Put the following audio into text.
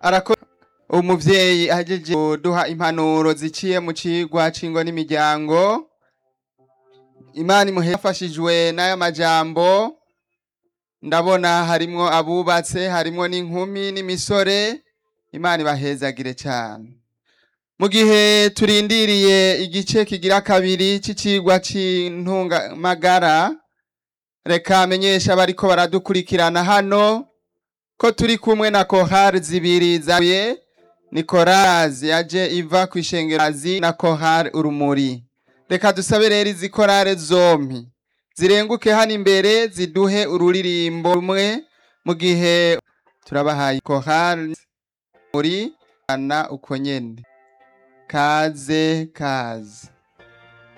arako umuvyeyi ahejeje kuduha impanuro ziciye mu cigwa c'ingo n'imiryango imana imuhefashijwe n'aya majambo ndabona harimwo abubatse harimwo n'inkumi n'imisore imana ibahezagire cane mu gihe turindiriye igice kigira kabiri c'icigwa c'intungamagara reka menyesha abariko baradukurikirana hano ko turi kumwe na kohari zibiri zaye ni korazi yaje iva ku ishengerazi na kohari urumuri reka dusabe rero izi korale zompi zirenguke hano imbere ziduhe ururirimbo rumwe mu gihe turabahaye kohari muri ana uko nyene kaze kaze